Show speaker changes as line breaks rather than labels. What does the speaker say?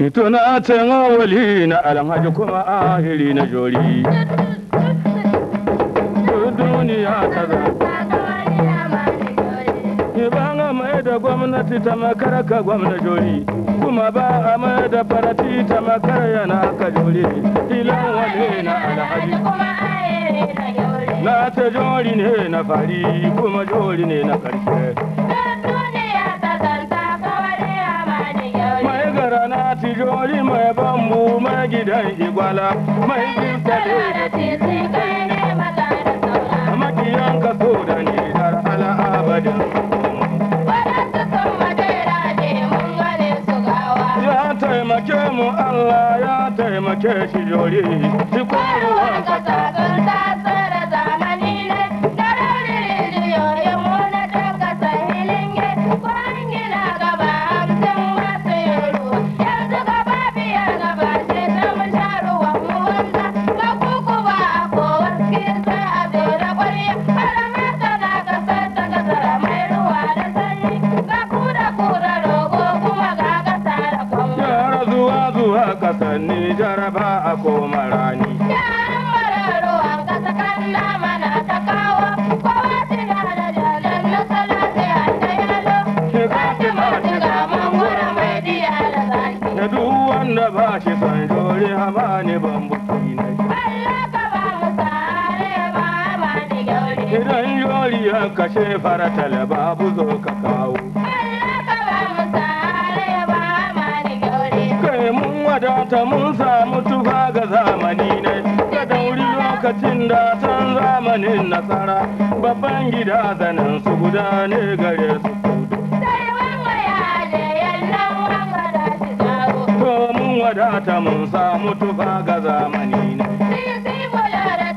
Tuna can wali na alhaji kuma ahiri na jori. Duniya ta za. Ba a mai da gwamnati ta makara ka gwamna jori. Kuma ba a mai da farati ta makara yana ka jori. Ilan wali na alhaji. Na ta jori ne na fari kuma jori ne na ƙarshe. Mai gara na ti jori mai bambu mai gidan igwala mai jinta da makiyan ka so da ni har ala abadin. Ya taimake mu Allah ya taimake shi jori. Shi kwaruwan kasa. Yara zuwa zuwa kasar Nijar ba a koma rani. Da duk wanda ba shi son jori hama ne bambuki ne. Idan jori ya kashe faratal babu zo ka kawo. Kai mun wadata mun samu tufa ga zamani ne. Da dauri lokacin da can zamanin nasara. Babban gida zanen su guda ne gare su kudu. To mun wadata mun samu tufa ga zamani ne.